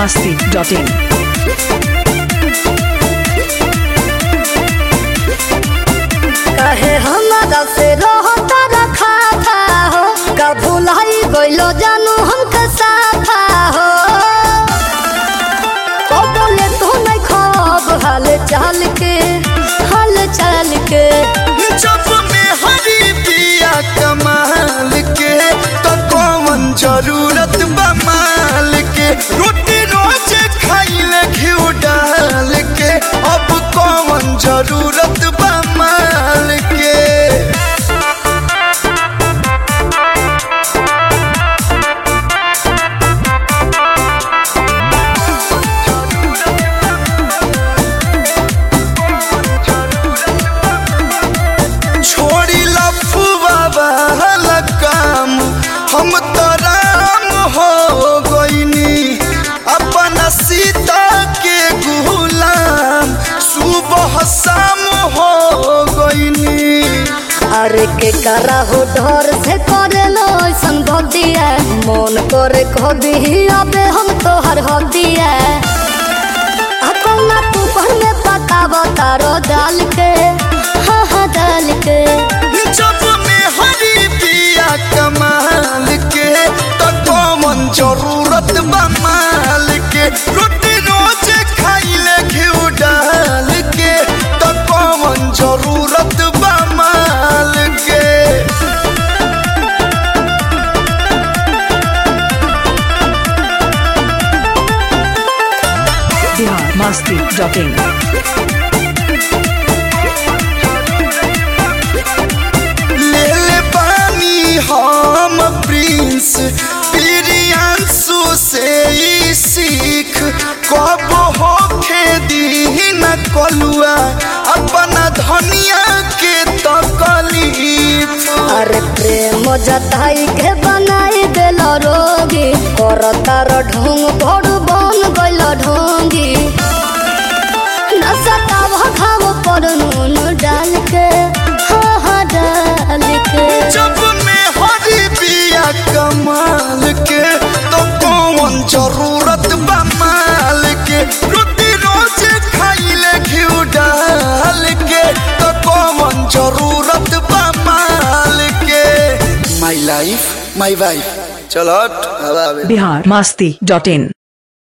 biharmasti.in कहे हमारा से रहता रखा था हो का भुलाई गइलो जानू हमके साथा हो ओ बोले तू नहीं खब हाल चाल के हाल चाल के जब में हरी पिया कमाल के तो कौन जरूरत बा माल के रोटी रोज खाइले घिउ डाल के अब कौन जरूरत बा माल के छोड़ी लफुआ वाला काम हम तो राम हो गईनी अपना सीता के गुलाम सुबह शाम हो गईनी अरे के करा हो डर से करे लो ऐसन भक्तिया मन करे कभी अबे हम तो हर हदिया अपना तू पर में पकावा तारो डाल के हाँ हाँ डाल के जब में हरी पिया कमाल के तो कौन जरूरत बा माल के रोटी रोज खाइले घिउ डाल के तो कौन जरूरत बा माल के biharmasti.in ले ले पानी हम प्रिंस प्रियांशु से ही सीख कब हो खेदी न कलुआ अपना धनिया के तकलीफ अरे प्रेम जताई के बनाई दिल रोगी कर तार ढोंग बड़ बन गइल ढोंगी नशा का घाव पर नून डाल के हाँ हाँ डाल के जब में हरी बिया कमाल के तो कौन जरूरत बा माल के रोटी रोज खाइले घिउ डाल के तो कौन जरूरत बा माल के माई लाइफ माई वाइफ चलो हट, हवा आवे biharmasti.in